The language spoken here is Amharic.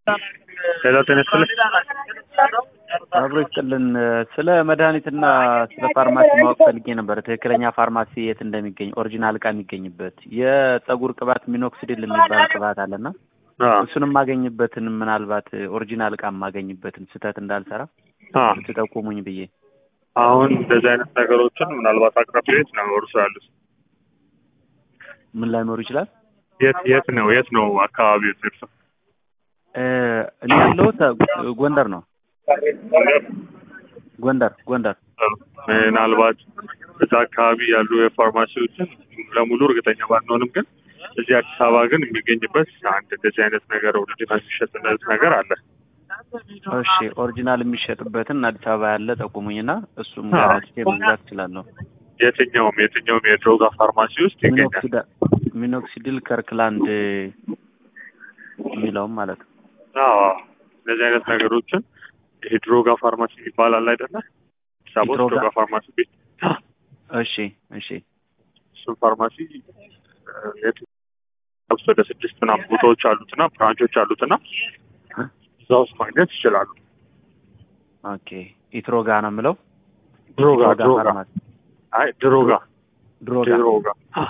ሄሎ ጤና ይስጥልኝ። አብሮ ይስጥልን። ስለ መድኃኒትና ስለ ፋርማሲ ማወቅ ፈልጌ ነበር። ትክክለኛ ፋርማሲ የት እንደሚገኝ ኦሪጂናል እቃ የሚገኝበት የጸጉር ቅባት ሚኖክሲዲል የሚባል ቅባት አለና አዎ እሱን የማገኝበትን ምናልባት ኦሪጂናል እቃ የማገኝበትን ስህተት እንዳልሰራ አዎ። ትጠቁሙኝ ብዬ አሁን እንደዚህ አይነት ነገሮችን ምናልባት አቅራቢዎች ነው እርሱ ያሉት። ምን ላይኖሩ ይችላል። የት የት ነው የት ነው አካባቢው እርሱ? እ እኔ ያለሁት ጎንደር ነው። ጎንደር ጎንደር ምናልባት እዛ አካባቢ ያሉ የፋርማሲዎችን ለሙሉ እርግጠኛ ባንሆንም ግን እዚህ አዲስ አበባ ግን የሚገኝበት አንድ እንደዚህ አይነት ነገር ኦሪጂናል የሚሸጥበት ነገር አለ። እሺ ኦሪጂናል የሚሸጥበትን አዲስ አበባ ያለ ጠቁሙኝና እሱም አዎ። ገዝቼ መግዛት እችላለሁ። የትኛውም የትኛውም የድሮጋ ፋርማሲ ውስጥ ይገኛል። ሚኖክሲዳ ሚኖክሲዲል ከርክላንድ የሚለውም ማለት ነው። አዎ እንደዚህ አይነት ነገሮችን ይሄ ድሮጋ ፋርማሲ ይባላል አይደለ? አዲስ አበባ ውስጥ ድሮጋ? ድሮጋ ፋርማሲ ቤት እሺ እሺ እሱም ፋርማሲ እ፣ የት ውስጥ ወደ ስድስት ምናምን ቦታዎች አሉትና ብራንቾች አሉትና እዛ ውስጥ ማግኘት ይችላሉ። ኦኬ ኢትሮጋ ነው የምለው። ድሮጋ ኢትሮጋ ድሮጋ ፋርማሲ አይ ድሮጋ ድሮጋ ድሮጋ